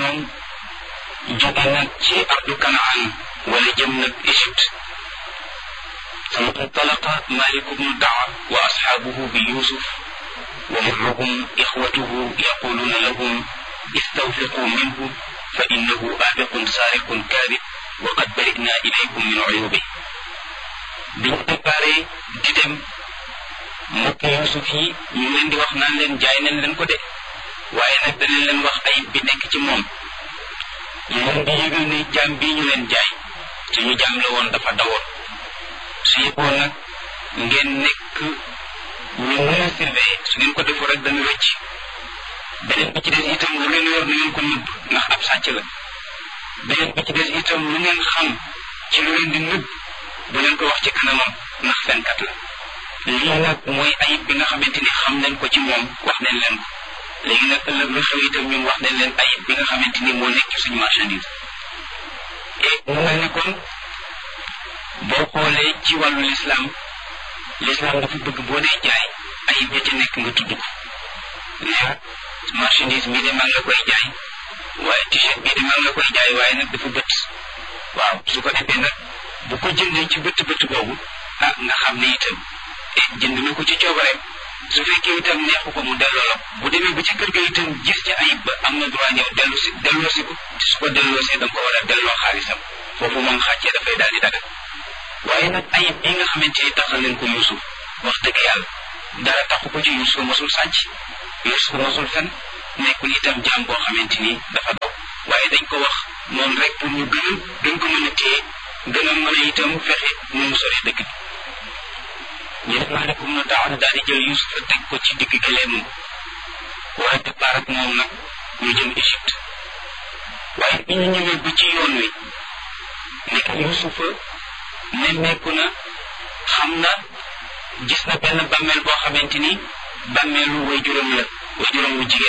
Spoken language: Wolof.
ñoom jóge nag ci ardu kanaan wala jëm nag Égypte sama intalaqa Malik bnu Daa wa asxaabuhu bi Yusuf wa معهم إخوته يقولون لهم استوثقوا منه فإنه آبق سارق كاذب وقد برئنا إليكم من عيوبه biñ préparé di dem mbokk Yuusuf yi ñu leen di wax naan leen jaay nañ leen ko de waaye nag danañ leen wax ayib bi nekk ci moom ñu leen di yëgal ne jaam bii ñu leen jaay te ñu jaam la woon dafa dawoon su yëgoon nag ngeen nekk ñu mën a surveiller su ngeen ko defoo rek dana rëcc beneen bi ci des itam lu ngeen yor na ngeen ko nëbb ndax ab sàcc la beneen bi ci des itam lu ngeen xam ci lu leen di nëbb bu leen ko wax ci kanamam ndax fenkat la lii nag mooy ayib bi nga xamante ni xam nañ ko ci moom wax nañ leen ko léegi nag ëllëg lu xew itam ñun wax nañ leen ayib bi nga xamante ni moo nekk ci suñu marchandise et mu mel ni kon boo xoolee ci wàllu lislaam lislaam dafa bëgg boo dee jaay ayib ya ca nekk nga tudd ko ne marchandise bii de maa ngi la koy jaay waaye t-shirt bii de maa ngi la koy jaay waaye nag dafa bët waaw su ko defee nag bu ko jëndee ci bët bët boobu ah nga xam ne itam jënd na ko ci coobareem su fekkee itam neexu ko mu delloo la bu demee ba ci kër ga itam gis ci ayib ba am na droit ñëw dellu si delloo si ko te su ko delloo see da nga ko war a delloo xaalisam foofu moom xàccee dafay daal di dagal waaye nag ayib bi nga xamante ni taxal leen ko Yuusuf wax dëgg yàlla dara taxu ko ci Yuusuf mosul sàcc Yuusuf mosul fen nekkul itam jaam boo xamante ni dafa daw waaye dañ ko wax moom rek pour ñu gën a gën ko mën a téye gën a mën a itam fexe nu mu sori dëkk bi ñu def Maalik ibnu Daa daal di jël Yuusuf teg ko ci digg gëleemam war a départ ak moom nag ñu jëm Égypte waaye bi ñu ñëwee ba ci yoon wi nekk Yuusufa nemmeeku na xam na gis na benn bàmmeel boo xamante ni bàmmeelu way juróom la way juróom wu jigéen